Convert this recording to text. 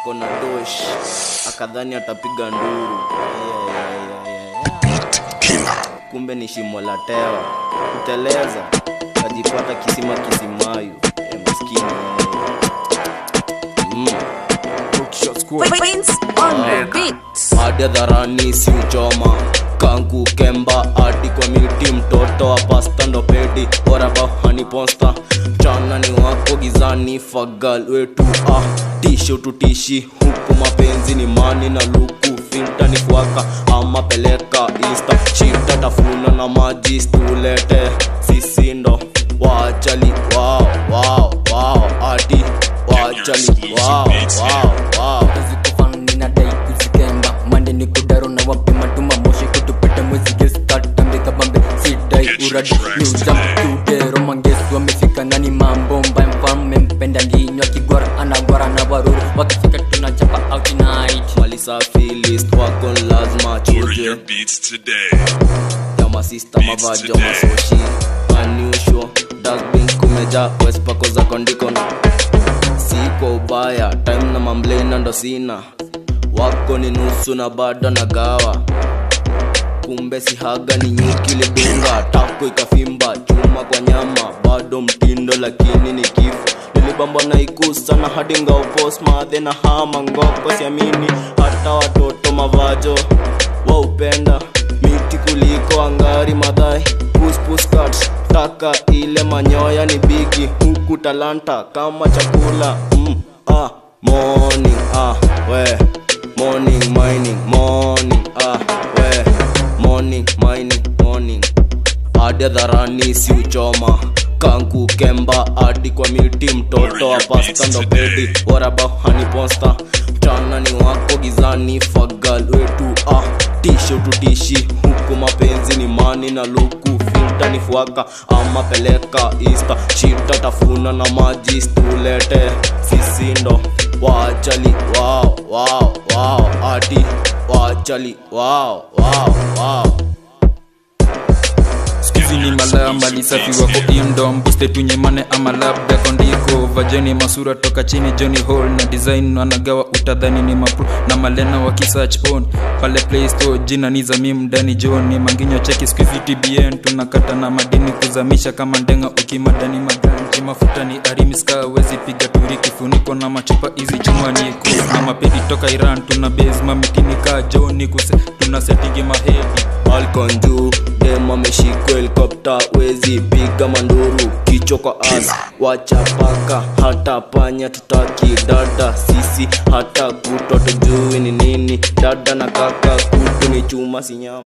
akona dosh akadhani atapiga nduru Yeah, yeah, yeah, yeah, yeah. kumbe ni shimo la tewa kuteleza kajipata kisima kisimayu e, maskini mm. Prince on the beat. hadi hadharani si uchoma kangu kemba hadi kwa miti mtoto wa pasta ndo pedi orabahani posta mchana ni wako gizani fagal wetu ah tisho tutishi huku mapenzi ni mani na luku finta ni fuaka ama peleka insta shita tafuna na maji stulete sisi ndo wachali wao wao wao hadi wachali wao wao wao zikofani na dai kuzikemba mande ni kudaro na wapima tuma moshi kutupeta mwezi geskatambika bambe sidai uradi niuzam tudero mangesu wamefika ndani mambo mbaya mfalme mpenda nginywa kigwara anagwara na waruru wakifika tunachapa out night mali safi list wako ni lazima Order your chuje beats today. ya masista mavajo masoshi unusual dustbin kumeja wespako za kondikon si kwa ubaya time na mamblena ndo sina wako ni nusu na bado na gawa kumbe sihaga ni nyuki lidunga tako ikafimba chuma kwa nyama bado mtindo lakini ni kifo nilibamba na ikusa na hadi ngaupos madhe na hama ngoko siamini hata watoto mavajo waupenda miti kuliko angari madhai puspuskat taka ile manyoya ni bigi huku talanta kama chakula mm, ah, morning ah, we morning mining morning ah, we morning mining morning hadi hadharani si uchoma kangu kemba hadi kwa miti mtoto wa pasta ndo pedi warabahani posta mchana ni wako gizani fagal wetu ah tisho tutishi huku mapenzi ni mani na luku filta ni fuaka ama peleka insta shita tafuna na maji stulete sisi ndo wachali wao wao wao hadi wachali wao wao wao skuizi ni malaya mali safi wako indo mbuste tunyemane ama labda kondiko vajeni masura toka chini johnny hall na design wanagawa utadhani ni mapro na malena wakisach on pale play store jina ni zamim ndani joni manginyo cheki skuizi tbn tunakata na madini kuzamisha kama ndenga ukimadani maganji mafuta ni arimiska wezi piga turi kifuniko na machupa hizi chuma ni kus na mapedi toka iran tuna base mamitini kaa joni kuse tuna setigi mahedi Falcon juu dem ameshikwa helikopta wezi piga manduru kichwa kwa as wacha paka hata panya tutaki dada sisi hata kuto tujui ni nini dada na kaka kutu ni chuma sinyama